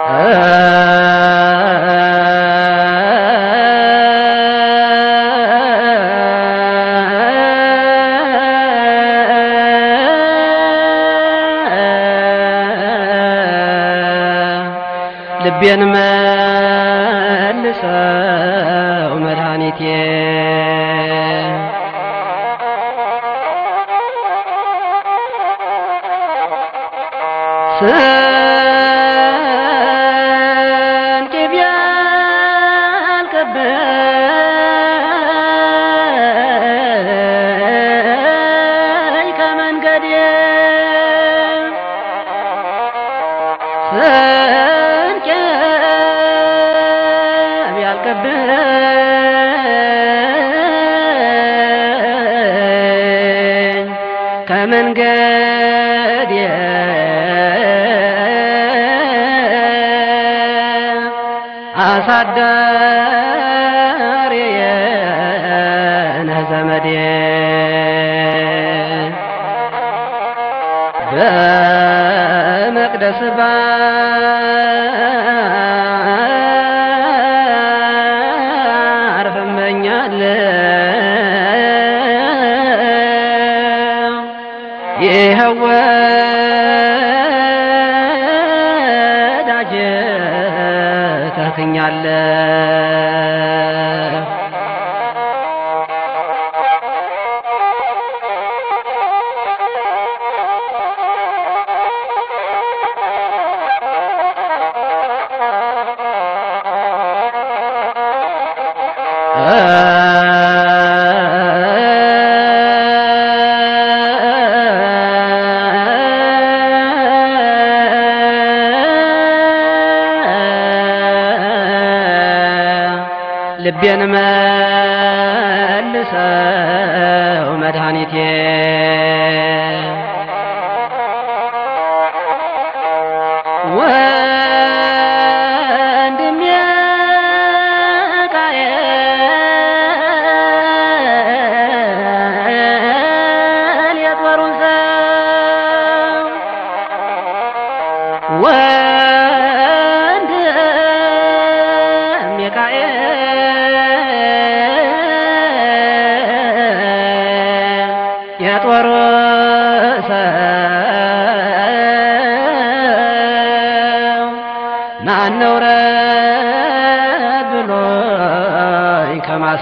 ልቤን መልሰው መድኃኒቴ ስንቄ ቢያልቅብኝ ከመንገዴ ስንቄ ቢያልቅብኝ ከመንገዴ አሳዳሪዬ ነህ ዘመዴ በመቅደስ ባርፍ እመኛለሁ ይኸው ወዳጄ ተክኛለሁ ልቤን መልሰው መድኃኒቴ ወንድሜ ቃየል የጦሩን ሰው ወንድሜ ቃየል የጦሩ ሰው ናነው ረድ ብሎኝ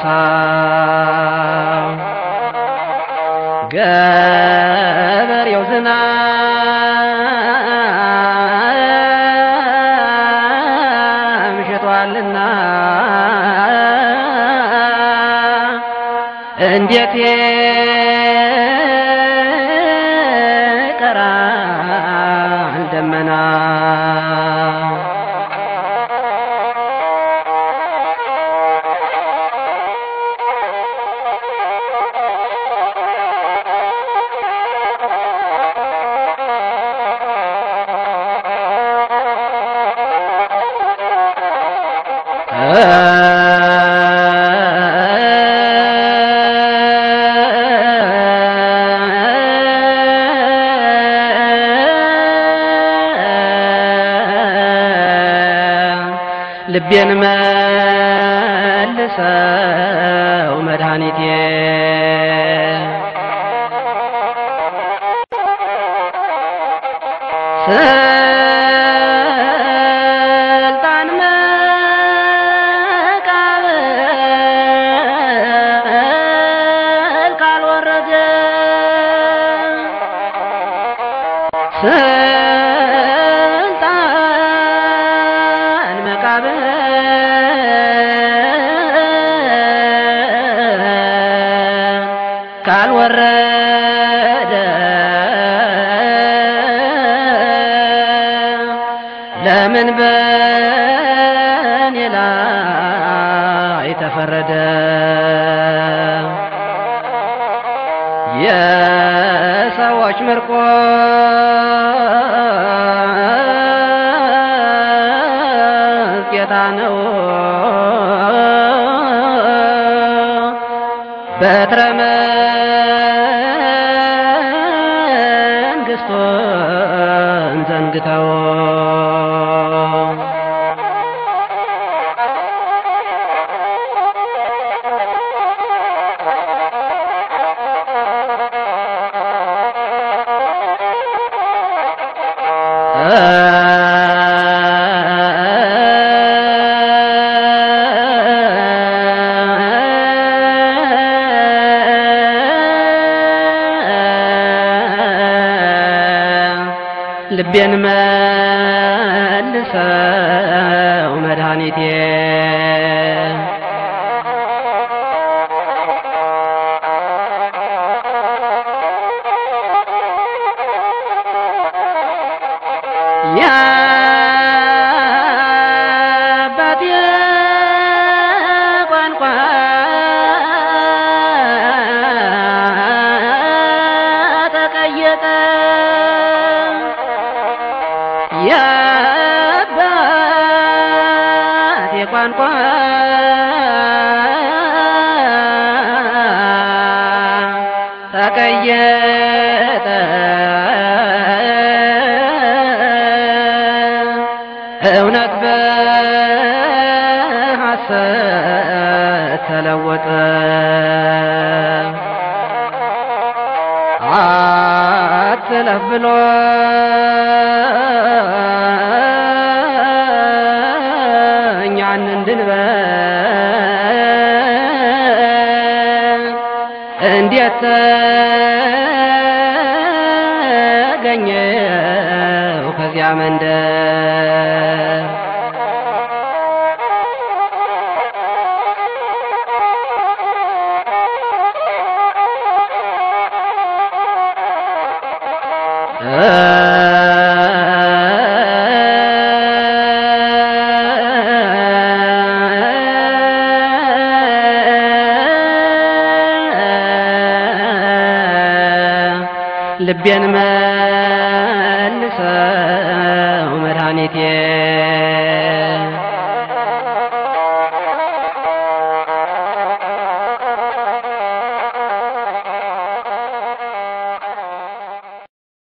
ከማሳው ገበሬው ዝናብ ሽጧልና እንዴት ቀራል ደመና ልቤን መልሰው መድኃኒቴ ስልጣን መቃብር ካልወረደ ስልጣን መቃብር ካልወረደ ለምን በኔ ላይ ተፈረደ? የሰዎች ምርኮ ጌታ ነው በትረ መንግስቱን ዘንግተው ልቤን መልሰው መድኃኒቴ የአባቴ ቋንቋ ተቀየጠ የአባቴ ቋንቋ ተቀየጠ እውነት በሐሰት ተለወጠ አትለፍ ብሎ እኛን እንድንበል እንዴት ተገኘው ከዚያ መንደር ልቤን